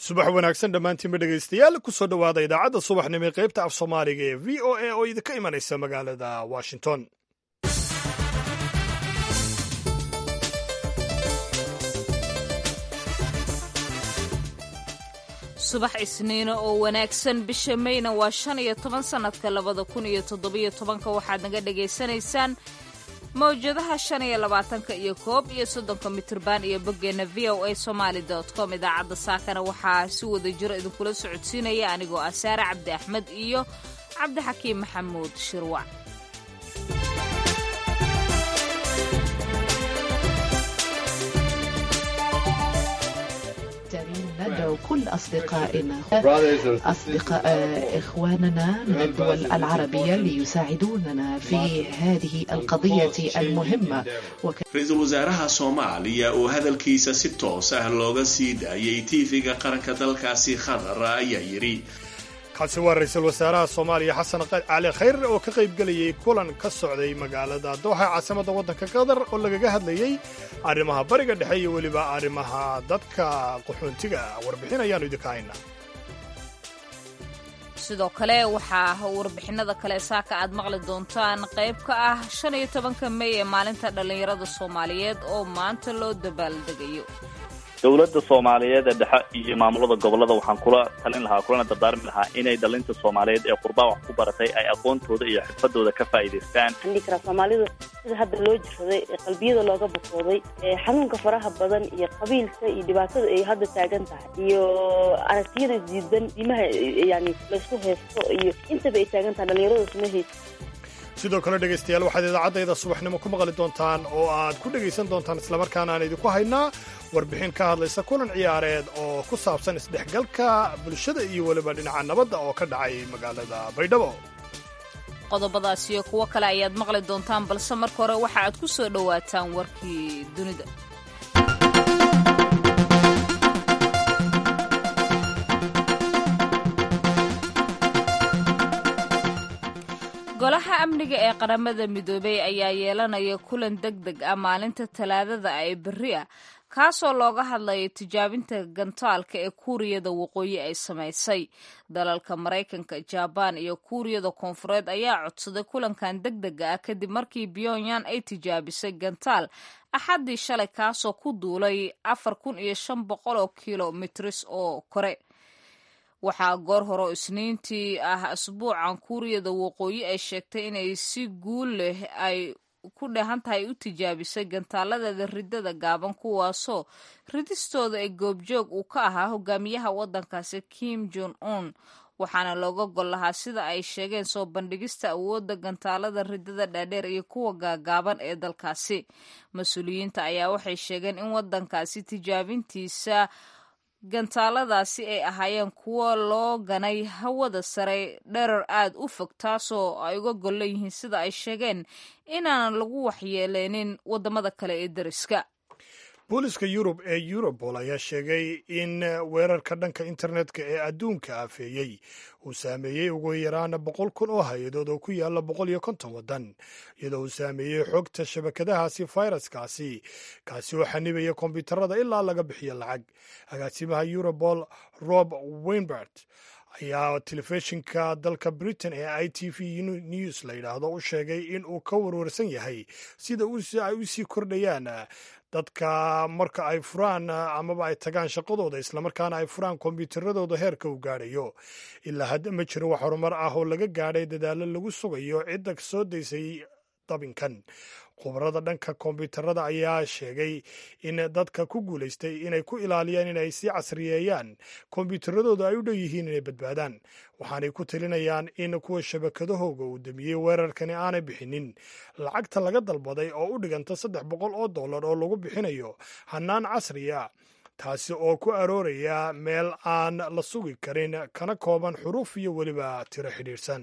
subax wanaagsan dhammaantiinba dhegaystayaal kusoo dhowaada idaacadda subaxnimo ee qaybta af soomaaliga ee v o a oo idinka imanaysa magaalada washington subax isniino oo wanaagsan bisha mayna waa shan iyo toban sannadka labada kun iyo toddobiyo tobanka waxaad naga dhagaysanaysaan mawjadaha shan iyo labaatanka iyo koob iyo soddonka mitirban iyo boggeenna v o a somaali dot com idaacadda saakana waxaa si wada jiro idinkula socodsiinaya anigoo ah saare cabdi axmed iyo cabdixakiim maxamuud shirwac ندعو كل أصدقائنا أصدقاء إخواننا من الدول العربية ليساعدوننا في هذه القضية المهمة ra-iisul wasaaraha soomaaliya oo hadalkiisa si toos ah looga sii daayay tiifiga qaranka dalkaasi qatar ayaa yidhi kaasi waa ra-iisul wasaaraha soomaaliya xasan cali khayr oo ka qaybgelayay kulan ka socday magaalada dooxa caasimadda waddanka qatar oo lagaga hadlayey arrimaha bariga dhexe iyo weliba arrimaha dadka qaxoontiga warbixin ayaannu idinka haynaa sidoo kale waxaa warbixinada kale saaka aad maqli doontaan qayb ka ah shan iyo tobanka mey ee maalinta dhallinyarada soomaaliyeed oo maanta loo dabaaldegayo dowladda soomaaliyeed ee dhexe iyo maamulada gobolada waxaan kula talin lahaa kulana dardaarmi lahaa inay dhalinta soomaaliyeed ee qurbaa wax ku baratay ay aqoontooda iyo xirfadooda ka faa'iidaystaan waxaan dhihi karaa soomaalida sida hadda loo jirsaday ee qalbiyada looga bukooday ee xanuunka faraha badan iyo qabiilka iyo dhibaatada ay hadda taagan tahay iyo aragtiyada diidan diimaha yani laysku haysto iyo intaba ay taagan tahay dhallinyarada suma haysto sidoo kale dhegaystayaal waxaad idaacaddayda subaxnimo ku maqli doontaan oo aad ku dhegaysan doontaan islamarkaana aan idinku haynaa warbixin ka hadlaysa kulan ciyaareed oo ku saabsan isdhexgalka bulshada iyo weliba dhinaca nabadda oo ka dhacay magaalada baydhabo qodobadaas iyo kuwo kale ayaad maqli doontaan balse marka hore waxa aad ku soo dhowaataan warkii dunida golaha amniga ee qaramada midoobey ayaa yeelanaya kulan deg deg ah maalinta talaadada ee berri ah kaasoo looga hadlaya tijaabinta gantaalka ee kuuriyada waqooyi ay samaysay dalalka maraykanka jabaan iyo kuuriyada koonfureed ayaa codsaday kulankan deg dega ah kadib markii pyongyang ay tijaabisay gantaal axaddii shalay kaasoo ku duulay afar kun iyo shan boqol oo kilomitris oo kore waxaa goor hore isniintii ah asbuucan kuuriyada waqooyi ay sheegtay inay si guul leh ay ku dheehan tahay u tijaabisay gantaaladeeda ridada gaaban kuwaasoo ridistooda ee goobjoog uu ka ahaa hogaamiyaha waddankaasi kim jon un waxaana looga gol lahaa sida ay sheegeen soo bandhigista awoodda gantaalada ridada dhaadheer iyo kuwa gaagaaban ee dalkaasi mas-uuliyiinta ayaa waxay sheegeen in waddankaasi tijaabintiisa gantaaladaasi ay ahaayeen kuwo loo ganay hawada sare dherer aad u fog taasoo ay uga gol leeyihiin sida ay sheegeen inaanan lagu waxyeeleynin waddamada kale ee deriska booliska yurub ee eurobol ayaa sheegay in weerarka dhanka internetka ee adduunka afeeyey uu saameeyey ugu yaraan boqol kun oo hay-adood oo ku yaala boqol iyo konton waddan iyadoo uu saameeyey xogta shabakadahaasi fayraskaasi kaasi oo xanibaya kombyuutarada ilaa laga bixiyo lacag agaasimaha eurobol rob weinbert ayaa telefishinka dalka britain ee i t v news la yidhaahdo u sheegay in uu ka warwarsan yahay sida ay u sii kordhayaan dadka marka ay furaan amaba ay tagaan shaqadooda islamarkaana ay furaan kombyuutaradooda heerka uu gaadhayo ilaa hadda ma jiro wax horumar ah oo laga gaadhay dadaalo lagu sugayo cidda soo daysay dabinkan khubarada dhanka kombyuutarada ayaa sheegay in dadka ku guulaystay inay ku ilaaliyaan inay sii casriyeeyaan kombyuutaradooda ay u dhow yihiin inay badbaadaan waxaanay ku talinayaan in kuwa shabakadahooga uu damiyey weerarkani aanay bixinin lacagta laga dalbaday oo u dhiganta saddex boqol oo dollar oo lagu bixinayo hannaan casriya taasi oo ku arooraya meel aan la sugi karin kana kooban xuruuf iyo weliba tiro xidhiidhsan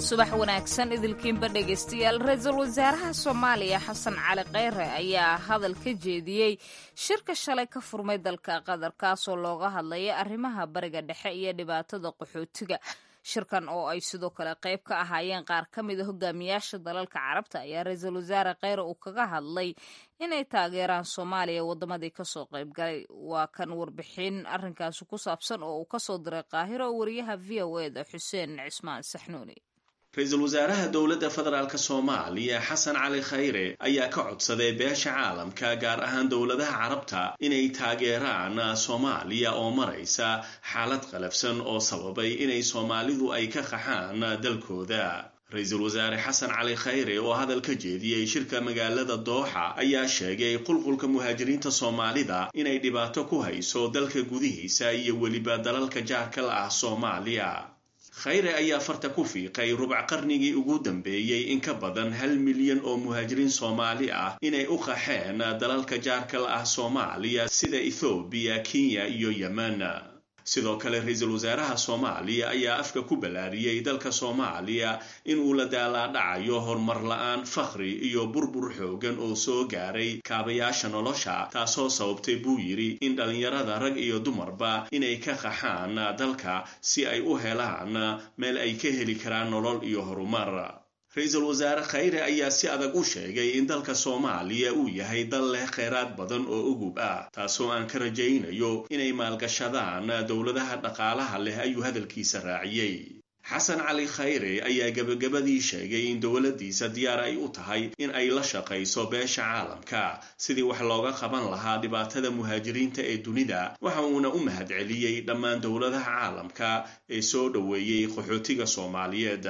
subax wanaagsan idilkiinba dhegaystayaal ra-iisul wasaaraha soomaaliya xasan cali kheyre ayaa hadal ka jeediyey shirka shalay ka furmay dalka qatar kaasoo looga hadlaya arrimaha bariga dhexe iyo dhibaatada qaxootiga shirkan oo ay sidoo kale qayb ka ahaayeen qaar ka mid a hogaamiyaasha dalalka carabta ayaa ra-iisul wasaare kheyre uu kaga hadlay inay taageeraan soomaaliya waddamadii kasoo qayb galay waa kan warbixin arrinkaasi ku saabsan oo uu kasoo diray qaahiro oo wariyaha v o e da xuseen cismaan saxnuuni ra-iisul wasaaraha dowladda federaalk soomaaliya xasan cali khayre ayaa ka codsaday beesha caalamka gaar ahaan dowladaha carabta inay taageeraan soomaaliya oo maraysa xaalad qalafsan oo sababay inay soomaalidu ay ka qaxaan dalkooda ra-iisul wasaare xasan cali khayre oo hadal ka jeediyey shirka magaalada dooxa ayaa sheegay qulqulka muhaajiriinta soomaalida inay dhibaato ku hayso dalka gudihiisa iyo weliba dalalka jaarka la ah soomaaliya khayre ayaa farta ku fiiqay rubac qarnigii ugu dambeeyey in ka badan hal milyan oo muhaajiriin soomaali ah inay u qaxeen dalalka jaarka la ah soomaaliya sida ethoobiya kenya iyo yemen sidoo kale ra-iisul wasaaraha soomaaliya ayaa afka ku ballaariyey dalka soomaaliya inuu la daalaadhacayo horumar la-aan fakhri iyo burbur xoogan oo soo gaaray kaabayaasha nolosha taasoo sababtay buu yidhi in dhallinyarada rag iyo dumarba inay ka qaxaan dalka si ay u helaan meel ay ka heli karaan nolol iyo horumar ra-iisul wasaare khayre ayaa si adag u sheegay in dalka soomaaliya uu yahay dal leh kheyraad badan oo ugub ah taasoo aan ka rajaynayo inay maalgashadaan dowladaha dhaqaalaha leh ayuu hadalkiisa raaciyey xasan cali khayre ayaa gebagabadii sheegay in dowladdiisa diyaar ay u tahay in ay la shaqayso beesha caalamka sidii wax looga qaban lahaa dhibaatada muhaajiriinta ee dunida waxa uuna u mahadceliyey dhammaan dowladaha caalamka ee soo dhoweeyey qaxootiga soomaaliyeed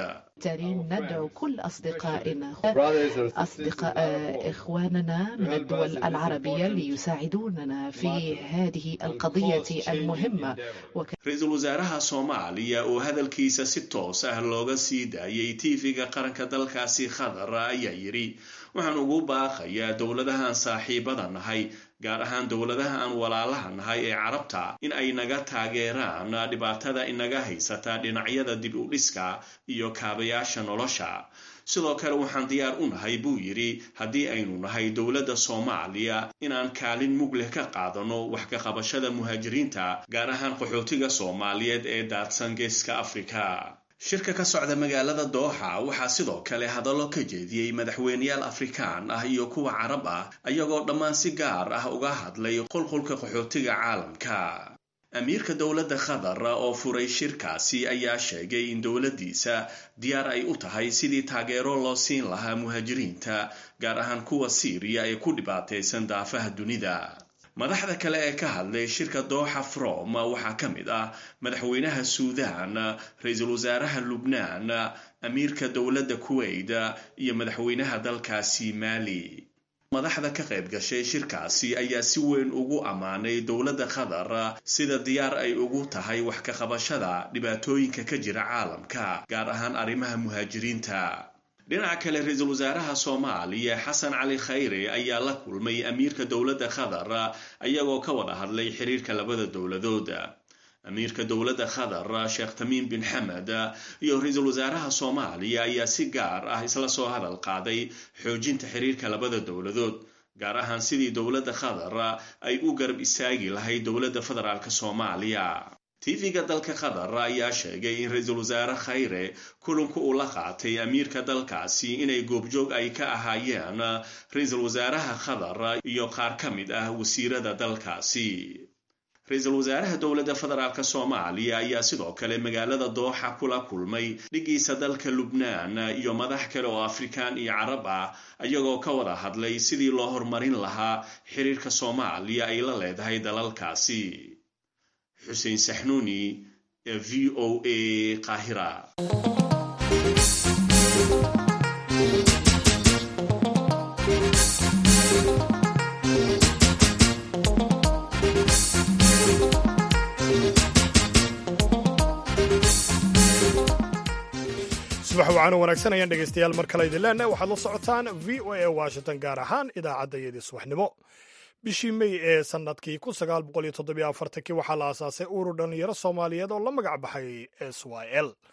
ندعو كل أصدقائنا أصدقاء إخواننا من الدول العربية ليساعدوننا في هذه القضية المهمة ra-iisul wasaaraha soomaaliya oo hadalkiisa si toos ah looga sii daayay tv-ga qaranka dalkaasi qatar ayaa yidhi waxaan ugu baaqayaa dowladahaan saaxiibada nahay gaar ahaan dowladaha aan walaalaha nahay ee carabta in ay naga taageeraan dhibaatada inaga haysata dhinacyada dib u dhiska iyo kaabayaasha nolosha sidoo kale waxaan diyaar u nahay buu yidhi haddii aynu nahay dowladda soomaaliya inaan kaalin mug leh ka qaadano wax ka qabashada muhaajiriinta gaar ahaan qaxootiga soomaaliyeed ee daadsan geeska afrika shirka ka socda magaalada dooxa waxaa sidoo kale hadallo ka jeediyey madaxweyneyaal afrikaan ah iyo kuwa carab ah ayagoo dhammaan si gaar ah uga hadlay qulqulka qaxootiga caalamka amiirka dowladda qatar oo furay shirkaasi ayaa sheegay in dowladdiisa diyaar ay u tahay sidii taageero loo siin lahaa muhaajiriinta gaar ahaan kuwa siiriya ee ku dhibaataysan daafaha dunida madaxda kale ee ka hadlay shirka dooxa from waxaa ka mid ah madaxweynaha suudan ra-iisul wasaaraha lubnaan amiirka dowladda kuwait iyo madaxweynaha dalkaasi maali madaxda ka qayb gashay shirkaasi ayaa si weyn ugu ammaanay dowladda qatar sida diyaar ay ugu tahay wax ka qabashada dhibaatooyinka ka jira caalamka gaar ahaan arrimaha muhaajiriinta dhinaca kale ra-iisul wasaaraha soomaaliya xasan cali khayre ayaa la kulmay amiirka dowladda qatar ayagoo ka wada hadlay xiriirka labada dowladood amiirka dowladda qatar sheekh tamiim bin xamed iyo ra-iisul wasaaraha soomaaliya ayaa si gaar ah isla soo hadal qaaday xoojinta xiriirka labada dowladood gaar ahaan sidii dowladda qatar ay u garab istaagi lahayd dowladda federaalk soomaaliya tv-ga dalka qatar ayaa sheegay in ra-iisul wasaare khayre kulanku uu la qaatay amiirka dalkaasi inay goobjoog ay ka ahaayeen ra-iisul wasaaraha qatar iyo qaar ka mid ah wasiirada dalkaasi ra-iisul wasaaraha dowladda federaalk soomaaliya ayaa sidoo kale magaalada dooxa kula kulmay dhigiisa dalka lubnaan iyo madax kale oo afrikaan iyo carab ah ayagoo ka wada hadlay sidii loo horumarin lahaa xiriirka soomaaliya ay la leedahay dalalkaasi xuseen saxnuuni v o a qaahira subax wacaano wanaagsan ayaan dhegaystayaal mar kale idin leenahay waxaad la socotaan v o a washington gaar ahaan idaacaddayadii subaxnimo bishii mey ee sannadkii kun sagaal boqol iyo toddobiyo afartankii waxaa la aasaasay urur dhallinyaro soomaaliyeed oo la magac baxay s y l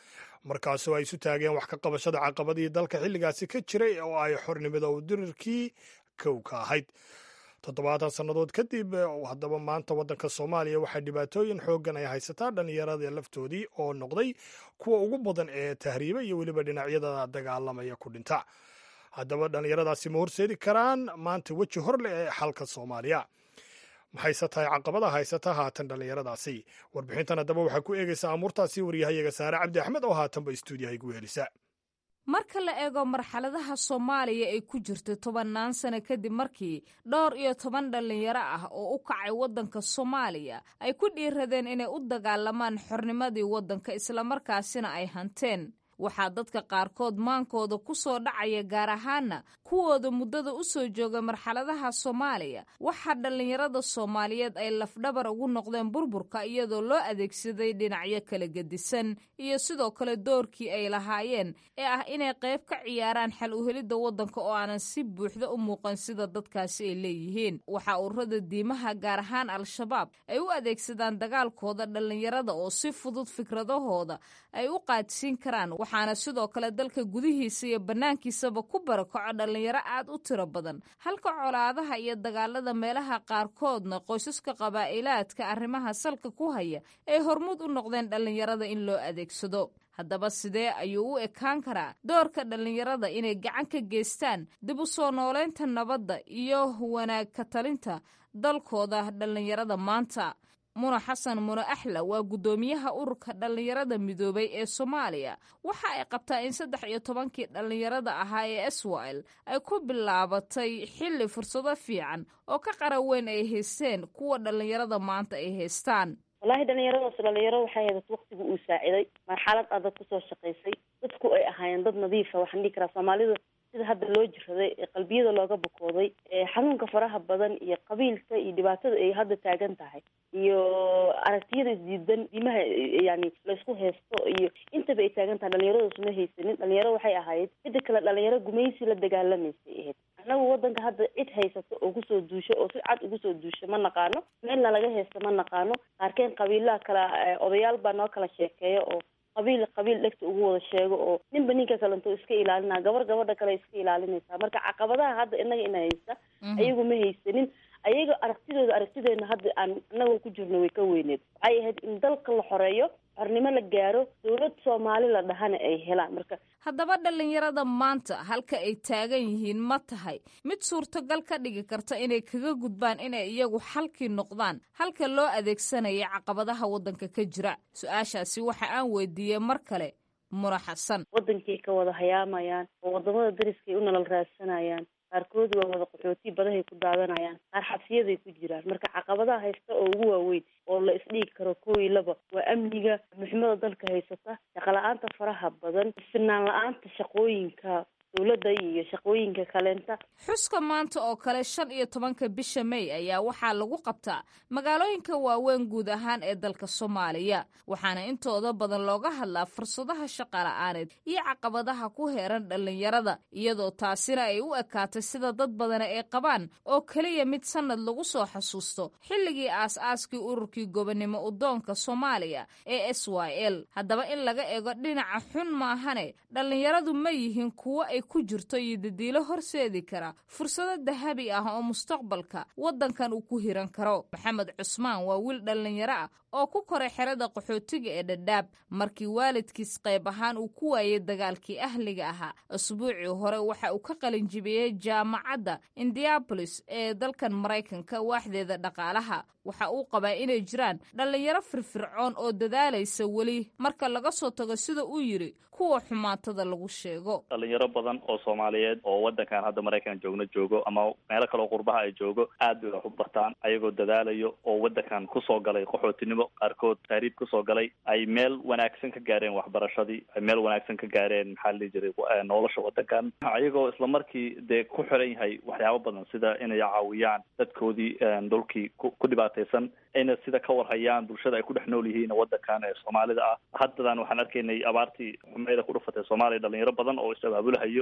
markaasoo ay isu taageen wax ka qabashada caqabadii dalka xilligaasi ka jiray oo ay xornimada u dirirkii kow ka ahayd toddobaatan sannadood kadib haddaba maanta waddanka soomaaliya waxaa dhibaatooyin xooggan ay haysataa dhallinyarada laftoodii oo noqday kuwa ugu badan ee tahriiba iyo weliba dhinacyada dagaalamaya ku dhinta haddaba dhallinyaradaasi ma horseedi karaan maanta weji hor leh ee xalka soomaaliya maxayse tahay caqabada haysata haatan dhallinyaradaasi warbixintan haddaba waxaa ku eegaysaa amuurtaasi waryahayaga saare cabdi axmed oo haatanba istuudiyaha igu helisa marka la eego marxaladaha soomaaliya ay ku jirto tobannaan sano kadib markii dhowr iyo toban dhallinyaro ah oo u kacay waddanka soomaaliya ay ku dhiiradeen inay u dagaalamaan xornimadii waddanka islamarkaasina ay hanteen waxaa dadka qaarkood maankooda ku soo dhacaya gaar ahaana kuwooda muddada u soo jooga marxaladaha soomaaliya waxaa dhallinyarada soomaaliyeed ay lafdhabar ugu noqdeen burburka iyadoo loo adeegsaday dhinacyo kala gedisan iyo sidoo kale doorkii ay lahaayeen ee ah inay qayb ka ciyaaraan xal uhelidda waddanka oo aanan si buuxda u muuqan sida dadkaasi ay leeyihiin waxaa ururada diimaha gaar ahaan al-shabaab ay u adeegsadaan dagaalkooda dhallinyarada oo si fudud fikradahooda ay u qaadsiin karaan waxaana sidoo kale dalka gudihiisa iyo bannaankiisaba ku barakaco dhallinyaro aad u tiro badan halka colaadaha iyo dagaalada meelaha qaarkoodna qoysaska qabaa'ilaadka arrimaha salka ku haya ay hormuud u noqdeen dhallinyarada in loo adeegsado haddaba sidee ayuu u ekaan karaa doorka dhallinyarada inay gacan ka geystaan dib u soo noolaynta nabadda iyo wanaag ka talinta dalkooda dhallinyarada maanta muna xasan mune axla waa guddoomiyaha ururka dhallinyarada midoobay ee soomaaliya waxa ay qabtaa in saddex iyo tobankii dhallinyarada ahaa ee swil ay ku bilaabatay xilli fursado fiican oo ka qara weyn ay haysteen kuwa dhallinyarada maanta ay haystaan wallaahi dhalinyaradaas dhalinyaro waxay hayd waktigu uu saaciday marxalad adag kusoo shaqaysay dadku ay ahaayeen dad nadiifa waxaan dhihi karaa soomaalida sida hadda loo jiraday ee qalbiyada looga bukooday ee xanuunka faraha badan iyo qabiilka iyo dhibaatada ay hadda taagan tahay iyo aragtiyada isdiidan diimaha yani laysku haysto iyo intaba ay taagan tahay dhalinyaradaas ma haysanin dhalinyaro waxay ahayd mida kale dhalinyaro gumaysi la dagaalamaysay ahayd annagu wadanka hadda cid haysato oo kusoo duusho oo si cad ugu soo duusho ma naqaano meelna laga haysto ma naqaano qaarkeen qabiilaha kala odayaal baa noo kala sheekeeya oo qabiil qabiil dhegta ugu wada sheego oo ninba ninka kalento iska ilaalinaa gabar gabadha kale iska ilaalinaysaa marka caqabadaha hadda inaga ina haysta ayagu ma haysanin ayaga aragtidooda aragtideena hadda aan anagoo ku jirno way ka weyneed waxay ahayd in dalka la xoreeyo xornimo la gaaro dowlad soomaali la dhahana ay helaan marka haddaba dhallinyarada maanta halka ay taagan yihiin ma tahay mid suurtogal ka dhigi karta inay kaga gudbaan inay iyagu xalkii noqdaan halka loo adeegsanaya caqabadaha waddanka ka jira su-aashaasi waxa aan weydiiyey mar kale muna xasan wadankay ka wada hayaamayaan oo wadamada dariskay u nolol raadsanayaan qaarkood waa wada qaxooti badahay ku daadanayaan qaar xabsiyaday ku jiraan marka caqabadaha haysta oo ugu waaweyn oo la isdhigi karo kowi laba waa amniga muximada dalka haysata shaqala-aanta faraha badan sinaan la-aanta shaqooyinka dowladda iyo shaqooyinka kaleenta xuska maanta oo kale shan iyo tobanka bisha may ayaa waxaa lagu qabtaa magaalooyinka waaweyn guud ahaan ee dalka soomaaliya waxaana intooda badan looga hadlaa fursadaha shaqala-aaneed iyo caqabadaha ku heeran dhallinyarada iyadoo taasina ay u ekaatay sida dad badana ay qabaan oo keliya mid sannad lagu soo xasuusto xilligii aas-aaskii ururkii gobonnimo udoonka soomaaliya ee s y l haddaba in laga eego dhinaca xun maahane dhallinyaradu ma yihiin kuwo ay ku jirto iyo dadiilo horseedi kara fursado dahabi ah oo mustaqbalka waddankan uu ku hiran karo maxamed cusmaan waa wiil dhallinyaro ah oo ku koray xerada qaxootiga ee dhadhaab markii waalidkiis qayb ahaan uu ku waayey dagaalkii ahliga ahaa asbuucii hore waxa uu ka qalinjibiyey jaamacadda indiabolis ee dalkan maraykanka waaxdeeda dhaqaalaha waxa uu qabaa inay jiraan dhallinyaro firfircoon oo dadaalaysa weli marka laga soo tago sida uu yidhi kuwa xumaatada lagu sheego dhalinyaro badan oo soomaaliyeed oo wadankan hadda maraykan joogno joogo ama meelo kaleoo qurbaha ay joogo aad bay wax u bartaan ayagoo dadaalayo oo wadankan kusoo galay qaxootinimo qaarkood taariib kusoo galay ay meel wanaagsan ka gaareen waxbarashadii ay meel wanaagsan ka gaareen maxaa la dhihi jiray nolosha wadankan ayagoo islamarkii dee ku xiran yahay waxyaabo badan sida inay caawiyaan dadkoodii dhulkii ku dhibaataysan ayna sida ka warhayaan bulshada ay ku dhex nool yihiin wadankan ee soomaalida ah haddadan waxaan arkaynay abaartii xumeeda ku dhufatay soomaaliya dhalinyaro badan oo is-abaabulahayo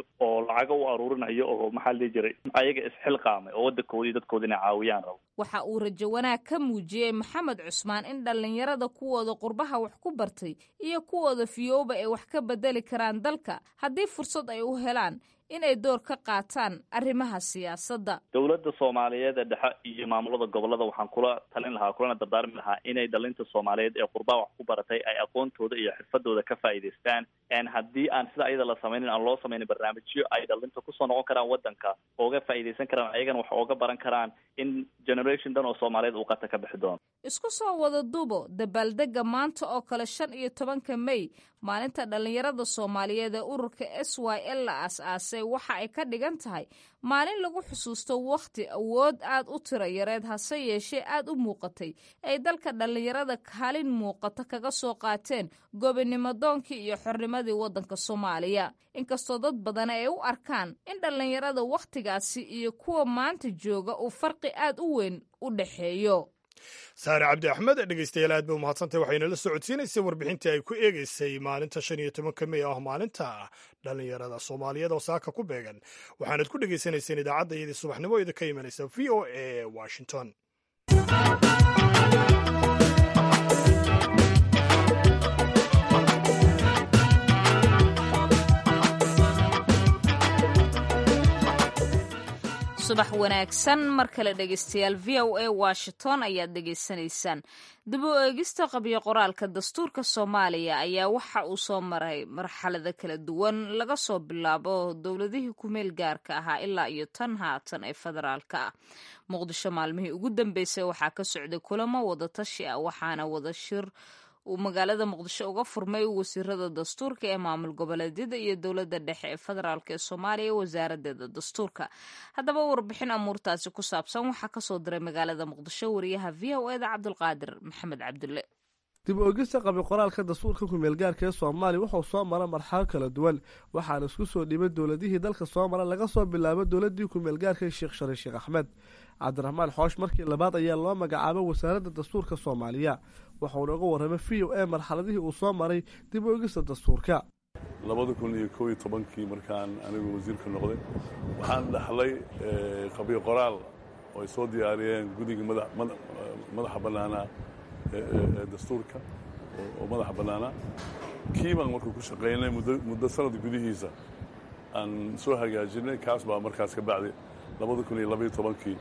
aruurinayo oo lacago u aruurinayo oo maxaa la dhihi jiray ayaga isxilqaamay oo waddankoodi iyo dadkooda inay caawiyaan rabo waxa uu rajo wanaag ka muujiyey maxamed cusmaan in dhallinyarada kuwooda qurbaha wax ku bartay iyo kuwooda fiyooba ay wax ka bedeli karaan dalka haddii fursad ay u helaan inay door ka qaataan arrimaha siyaasadda dowladda soomaaliyeed ee dhexe iyo maamulada gobolada waxaan kula talin lahaa kulana dardaarmi lahaa inay dhalinta soomaaliyeed ee qurbaha wax ku baratay ay aqoontooda iyo xirfadooda ka faa'iidaystaan haddii aan sida ayada la samaynin aan loo samaynin barnaamijyo ay dhalinta kusoo noqon karaan waddanka ooga faa'iidaysan karaan ayagana wax ooga baran karaan in generation dan oo soomaaliyeed uu qata ka bixi doono isku soo wada dubo dabaaldega maanta oo kale shan iyo tobanka may maalinta dhallinyarada soomaaliyeed ee ururka s y l la aas-aasay waxa ay ka dhigan tahay maalin lagu xusuusto wakhti awood aad u tiro yareed hase yeeshee aad u muuqatay ay dalka dhallinyarada kaalin muuqata kaga soo qaateen gobinimo doonkii iyo xornimadii waddanka soomaaliya inkastoo dad badan ay u arkaan in dhallinyarada wakhtigaasi iyo kuwa maanta jooga uu farqi aad u weyn u dhexeeyo saare cabdi axmed dhegeystayaal aad ba umahadsantahy waxayna la socodsiinaysay warbixintii ay ku eegeysay maalinta shan iyo tobanka mey ah maalinta dhallinyarada soomaaliyeed oo saaka ku beegan waxaanad ku dhegaysanayseen idaacadda iyadii subaxnimo idin ka imanaysa v o a washington subax wanaagsan mar kale dhegeystayaal v o a washington ayaad dhegeysanaysaan dib u eegista qabyo qoraalka dastuurka soomaaliya ayaa waxa uu soo maray marxalada kala duwan laga soo bilaabo dowladihii kumeel gaarka ahaa ilaa iyo tan haatan ee federaalka ah muqdisho maalmihii ugu dambeysay waxaa ka socday kulamo wadatashi ah waxaana wada shir uu magaalada muqdisho uga furmay wasiirada dastuurka ee maamul goboleedyada iyo dowladda dhexe ee federaalk ee soomaaliya wasaaradeeda dastuurka haddaba warbixin amuurtaasi ku saabsan waxaa kasoo diray magaalada muqdisho wariyaha v o eda cabdulqaadir maxamed cabdulle dib u ogista qabi qoraalka dastuurka kumeelgaarka ee soomaaliya wuxuu soo mara marxalo kala duwan waxaana isku soo dhibay dowladihii dalka soo mara laga soo bilaabo dowladii kumeelgaarka sheekh shari sheekh axmed cabdiraxmaan xoosh markii labaad ayaa loo magacaabay wasaaradda dastuurka soomaaliya waxauna uga warramay v o a marxaladihii uu soo maray dib u ogista dastuurka labada kun iyo koob iyo tobankii markaan anigu wasiirka noqday waxaan dhaxlay qabiyo qoraal oo ay soo diyaariyeen guddiga madaxa bannaanaa ee dastuurka oo madaxa bannaanaa kii baan markuu ku shaqaynay muddo sanad gudihiisa aan soo hagaajinay kaas baa markaas ka bacday labada kun iyo labaiyo tobankii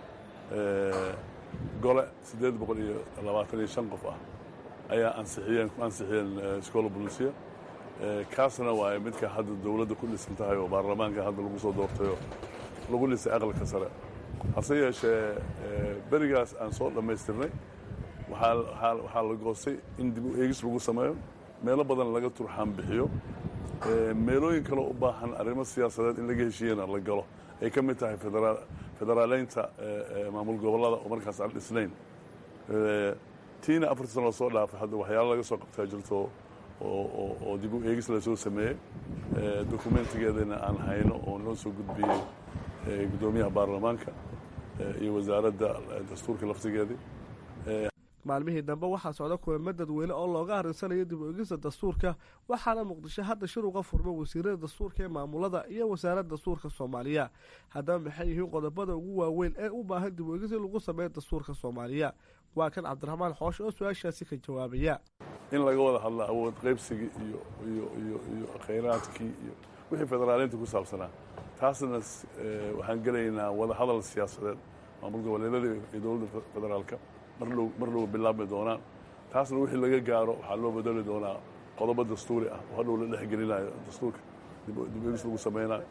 gole siddeed boqol iyo labaatan iyo shan qof ah ayaa ansixiyeen ku ansixiyeen iskoola bolisiya kaasna waaye midka hadda dowladda ku dhisan tahay oo baarlamaanka hadda lagu soo doortayoo lagu dhisay aqalka sare hase yeeshee berigaas aan soo dhammaystirnay waxaa la goostay in dib u eegis lagu sameeyo meelo badan laga turxaan bixiyo meelooyin kaloo u baahan arrimo siyaasadeed in laga heshiiyena la galo ay ka mid tahay federaaleynta maamul gobollada oo markaas aan dhisnayn tiina afartii sano soo dhaafay hadda waxyaalo laga soo qabtaa jirto oo dib u eegis lasoo sameeyey dokumentigeedana aan hayno oo noo soo gudbiyey guddoomiyaha baarlamaanka iyo wasaaradda dastuurka laftigeedii maalmihii dambe waxaa socda kulamo dadweyne oo looga arinsanayo dib u egista dastuurka waxaana muqdisho hadda shir uga furma wasiirada dastuurka ee maamulada iyo wasaaradda dastuurka soomaaliya haddaba maxay yihiin qodobada ugu waaweyn ee u baahan dib u egis in lagu sameeyo dastuurka soomaaliya waa kan cabdiraxmaan xoosh oo su-aashaasi ka jawaabaya in laga wada hadla awood qaybsigii iyo iyo iyo iyo khayraadkii iyo wixii federaaleynta ku saabsanaa taasna waxaan gelaynaa wada hadal siyaasadeed maamul goboleedyada iyo dowladda federaalka marlow mar low bilaabmi doonaan taasna wixii laga gaaro waxaa loo bedeli doonaa qodobo dastuuri ah oo hadhow la dhexgelinayo dastuurka dib egis lagu sameynayo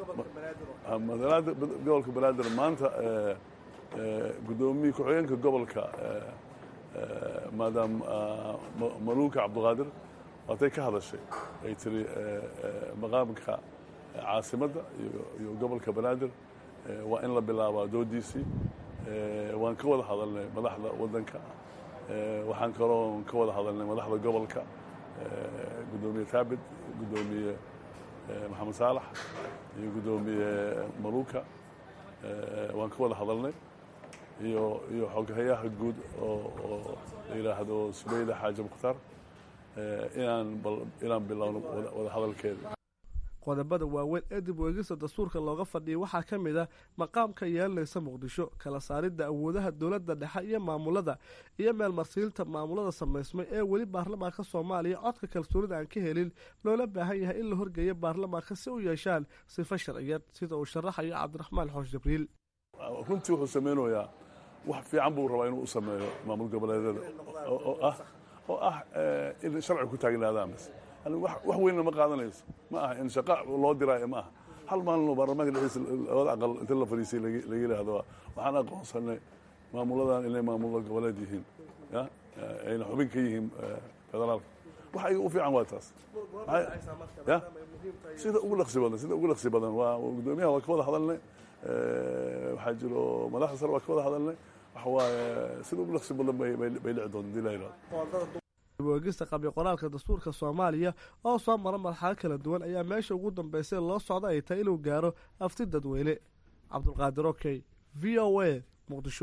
gobolka banaadir maanta guddoomiye ku-xigeenka gobolka maadaam maluunka cabdiqaadir waatay ka hadashay ay tiri maqaamka caasimadda iyo gobolka banaadir waa in la bilaabaa doodiisii waan ka wada hadalnay madaxda waddanka waxaan kaloo ka wada hadalnay madaxda gobolka guddoomiye taabit guddoomiye maxamed saalax iyo guddoomiye maluuka waan ka wada hadalnay iyo iyo xoghayaha guud oo la yidhaahdo subayda xaaji mukhtaar inaan inaan bilowno wada hadalkeeda qodobada waaweyn ee dib weegista dastuurka looga fadhiyay waxaa ka mid ah maqaamka yeelanaysa muqdisho kala saaridda awoodaha dowladda dhexe iyo maamulada iyo meelmarsiinta maamulada samaysmay ee weli baarlamaanka soomaaliya codka kalsoonida aan ka helin loola baahan yahay in la horgeeyo baarlamaanka si u yeeshaan sifo sharciyeed sida uu sharaxayo cabdiraxmaan xoosh jibriil runtii wuxuu samaynayaa wax fiican buu rabaa inuu u sameeyo maamul goboleedyada oo ah in sharci ku taagnaadaan bas wax weynna ma qaadanayso ma aha in shaqa loo diraayo ma aha hal maalin oo baarlamaanka dhexdiisa labada aqal inta la fadhiisay laga yidhaahdo waxaan aqoonsanay maamuladan inay maamulo goboleed yihiin ya ayna xubin ka yihiin federaalka wax ayaga u fiican waa taas ya sida ugu dhaqsi badan sida ugu dhaqsi badan waa guddoomiyaha waa ka wada hadalnay waxaa jiro madaxda sare waa ka wada hadalnay waxa waaye sida ugu dhaqsi badan bay dhici doonta hadii la yidhahdo weegista qabyo qoraalka dastuurka soomaaliya oo soo mara marxalo kala duwan ayaa meesha ugu dambeysay loo socda ay tahay inuu gaaro afti dadweyne cabdulqaadir okey v o a muqdisho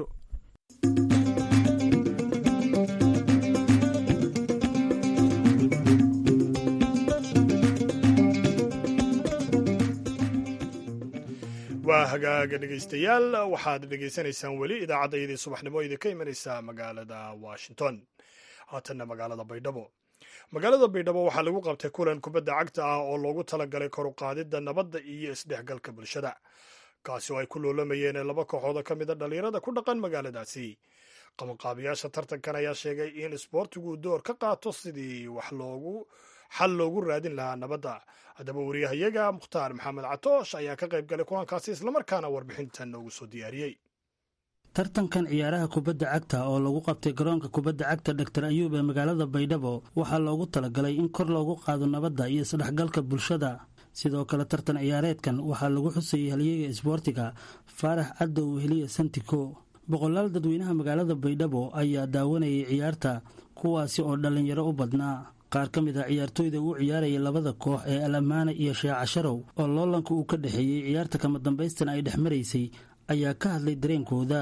waa hagaaga dhegaystayaal waxaad dhegaysanaysaan weli idaacaddayadii subaxnimo idinka imanaysa magaalada washington haatanna magaalada baydhabo magaalada baydhabo waxaa lagu qabtay kulan kubadda cagta ah oo loogu talagalay kor u qaadidda nabadda iyo isdhexgalka bulshada kaasi oo ay ku loolamayeen laba kooxooda ka mida dhallinyarada ku dhaqan magaaladaasi qabanqaabiyaasha tartankan ayaa sheegay in isboortigu door ka qaato sidii wax loogu xal loogu raadin lahaa nabadda haddaba wariyahayaga mukhtaar maxamed catoosh ayaa ka qayb galay kulankaasi islamarkaana warbixintan noogu soo diyaariyey tartankan ciyaaraha kubadda cagta oo lagu qabtay garoonka kubadda cagta dhaktar ayuub ee magaalada baydhabo waxaa loogu talagalay in kor loogu qaado nabadda iyo isdhexgalka bulshada sidoo kale tartan ciyaareedkan waxaa lagu xusayay halyeega isboortiga faarax cadow heliya santiko boqolaal dadweynaha magaalada baydhabo ayaa daawanayay ciyaarta kuwaasi oo dhallinyaro u badnaa qaar ka mid ah ciyaartooyda uu ciyaaraya labada koox ee alamaana iyo sheeca sharow oo loolanka uu ka dhexeeyey ciyaarta kama dambaystan ay dhex maraysay ayaa ka hadlay dareenkooda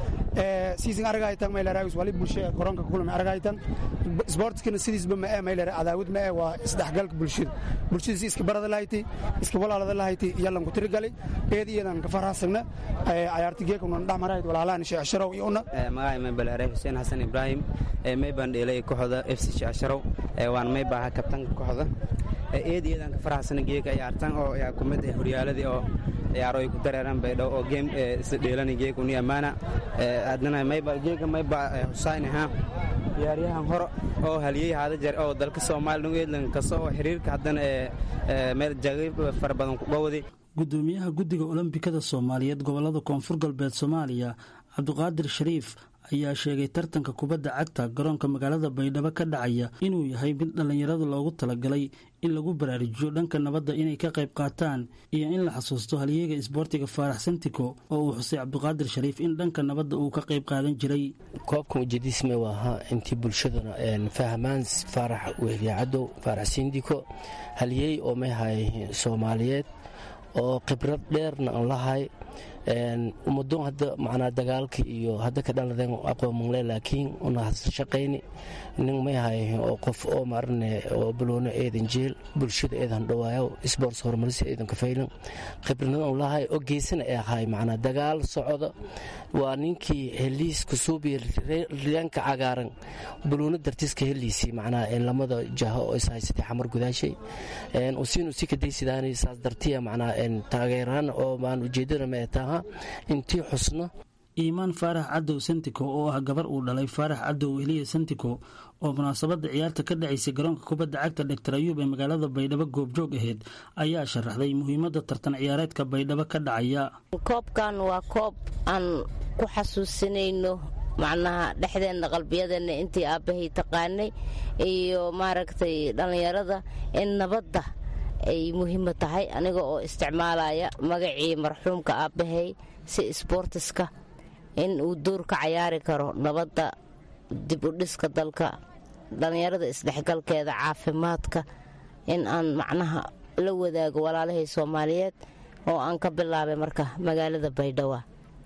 siisin aragaytan maylaraagus wali bulshada koronka kulmi aragaytan sportskina sidiisba ma ee maylar cadaawad ma ee waa isdhexgalka bulshada bulshada si iska barada lahayti iska walaalada lahayti yalan ku tirigali eed iyadan ka farahasagna cayaarti geekuna dhexmarayd walaalaan sheecsharow iyo una magacay maybalaare xuseen xasan ibraahim may baan dheelay kooxda f c sheecsharow waan may baaha kabtanka kooxda eed iyadan ka farahasana geeka ciyaartan oo yaa kumid ah horyaaladii oo ciyaaro ay ku dareeraan baydhow oo geem isla dheelani geeka uni ammaana haddana mayba geeka mayba husayn ahaa ciyaaryahan hore oo haliyey haada jeer oo dalka soomaaliya dhan eedlan kasta oo xiriirka haddana meel jagay fara badan ku dhowday gudoomiyaha guddiga olombikada soomaaliyeed gobolada koonfur galbeed soomaaliya cabdiqaadir shariif ayaa sheegay tartanka kubadda cagta garoonka magaalada baydhabo ka dhacaya inuu yahay mid dhallinyarada loogu talagalay in lagu baraarujiyo dhanka nabadda inay ka qayb qaataan iyo in la xasuusto halyeega isboortiga faarax santiko oo uu xusay cabdiqaadir shariif in dhanka nabadda uu ka qayb qaadan jiray koobkan ujeediisme waa ahaa intii bulshaduna fahmaan faarax wehliya cadow faarax sindiko halyey oo mayhay soomaaliyeed oo khibrad dheerna aan lahay ummadon hadda macnaa dagaalka iyo hadda ka dhaladeen aqoon mangle laakiin una shaqayni nin may hayahin oo qof oo maarane oo baloono eedan jeel bulshada eedan dhawaayo sports horumarisa eedan ka faylan khibradna aan lahay oo geysana ee ahay macnaa dagaal socda waa ninkii heliis kusuubiya riyaanka cagaaran baloono dartiska heliisii macnaa lamada jaho oo ishaysatay xamar gudaashay usiinu si kadaysidaani saas dartiya macnaa taageeraan oo maan ujeedada ma taha intii xusno iimaan faarax cadow santiko oo ah gabar uu dhalay faarax cadow heliya santiko oo munaasabadda ciyaarta ka dhacaysay garoonka kubadda cagta dhaktar ayuub ee magaalada baydhabo goobjoog aheyd ayaa sharaxday muhiimadda tartan ciyaareedka baydhabo ka dhacaya koobkan waa koob aan ku xasuusinayno macnaha dhexdeenna qalbiyadeenna intii aabbahay taqaanay iyo maaragtay dhallinyarada in nabadda ay muhiima tahay aniga oo isticmaalaya magacii marxuumka aabbahay si sboortiska in uu door ka cayaari karo nabadda dib u dhiska dalka dhallinyarada isdhexgalkeeda caafimaadka in aan macnaha la wadaago walaalahay soomaaliyeed oo aan ka bilaabay marka magaalada baydhawa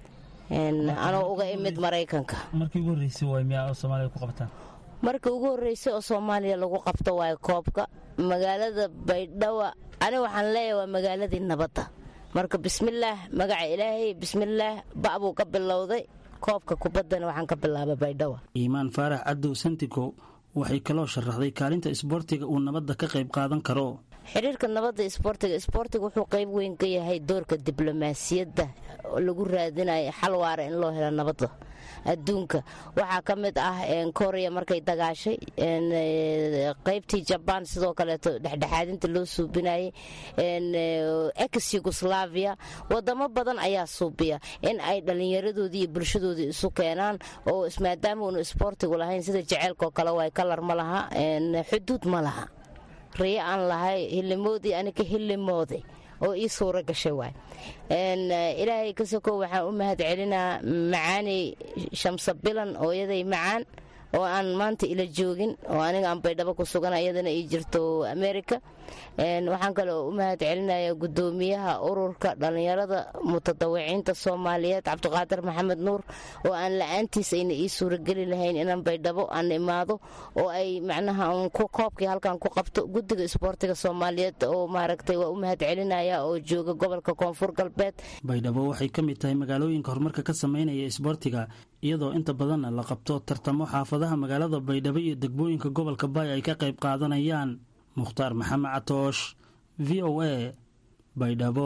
anoo uga imid maraykanka markii ugu horreysay waay miyaa oo soomaaliya ku qabtaan markii ugu horreysay oo soomaaliya lagu qabto waayo koobka magaalada baydhawa aniga waxaan leeyahay waa magaaladii nabadda marka bismillaah magaca ilaahay bismillaah ba' buu ka bilowday koobka kubaddana waxaan ka bilaabay baydhawa iimaan faarax cadow santiko waxay kaloo sharaxday kaalinta isboortiga uu nabadda ka qayb qaadan karo xiriirka nabadda isboortiga isboortiga wuxuu qayb weyn ka yahay doorka diblomaasiyadda lagu raadinayo xal waara in loo helo nabadda adduunka waxaa ka mid ah korea markay dagaashay qaybtii jabaan sidoo kaleeto dhexdhexaadinta loo suubinayay ex yugoslavia wadamo badan ayaa suubiya in ay dhallinyaradoodii iyo bulshadoodii isu keenaan oo maadaama uunu isboortigu lahayn sida jeceylkaoo kale waay kalar ma laha xuduud ma laha riyo aan lahay hilimoodii anika hilimooday oo ii suuro gashay waay ilaahay ka sokow waxaan u mahad celinaa macaaney shamsa bilan ooyaday macaan oo aan maanta ila joogin oo aniga aan baydhabo ku sugan iyadana ii jirto america waxaan kaloo u mahad celinayaa gudoomiyaha ururka dhallinyarada mutadawiciinta soomaaliyeed cabdiqaadir maxamed nuur oo aan la-aantiis ayna ii suurageli lahayn inaan baydhabo aan imaado oo ay macnaha koobkii halkan ku qabto guddiga isboortiga soomaaliyeed oo maaragtay waa u mahad celinaya oo jooga gobolka koonfur galbeed baydhabo waxay ka mid tahay magaalooyinka horumarka ka sameynaya isboortiga iyadoo inta badanna la qabto tartamo xaafadaha magaalada baydhabo iyo degmooyinka gobolka baay ay ka qayb qaadanayaan mukhtaar maxamed catoosh v o a baydhabo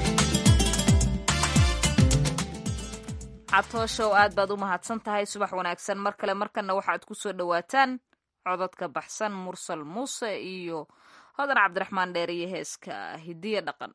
catooshow aad baad u mahadsan tahay subax wanaagsan mar kale markanna waxaad ku soo dhowaataan cododka baxsan mursal muuse iyo hodan cabdiraxmaan dheer iyo heeska hidiya dhaqan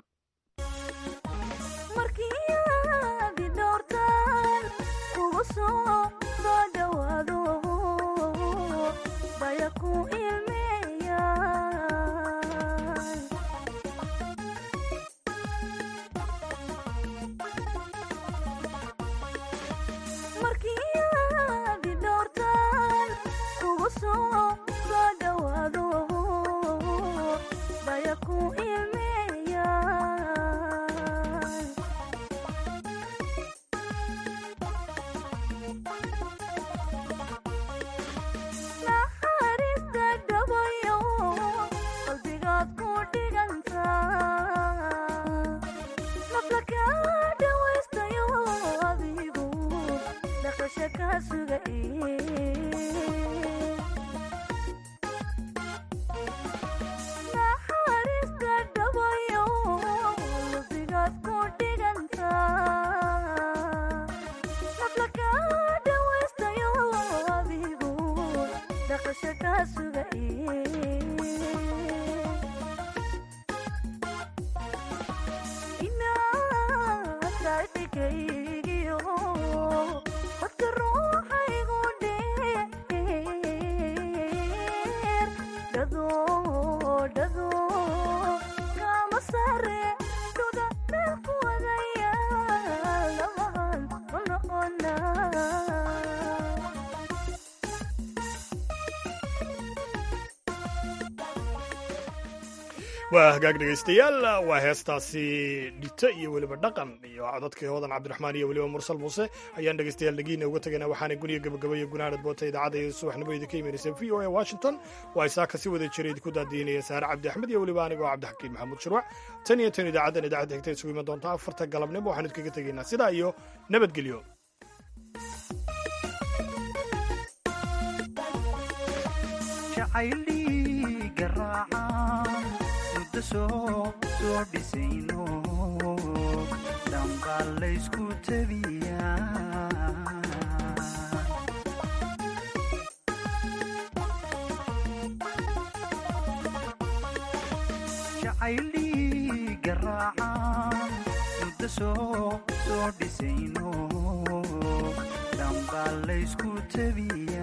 waa hagaag dhegaystayaal waa heestaasi dhito iyo weliba dhaqan iyo codadkii hodan cabdiraxmaan iyo weliba mursal muuse ayaan dhegaystayaal dhagiina uga tegayna waxaana guriga gabagabaya gunaanad boota idaacadda iyo subaxnimo idinka imanaysa v o a washington waa isaaka si wada jira idinku daadiinaya saare cabdi axmed iyo weliba anigoo cabdixakiin maxamuud shirwac tan iyo tan idaacaddan idaacadda xigta isugu iman doonta afarta galabnimo waxaan idinkaga tegaynaa sidaa iyo nabadgelyo soo dhisayno dhambaa laysku tabiyaa jacayli garaacan muddo soo soo dhisayno dhambaa laysku tabiyaa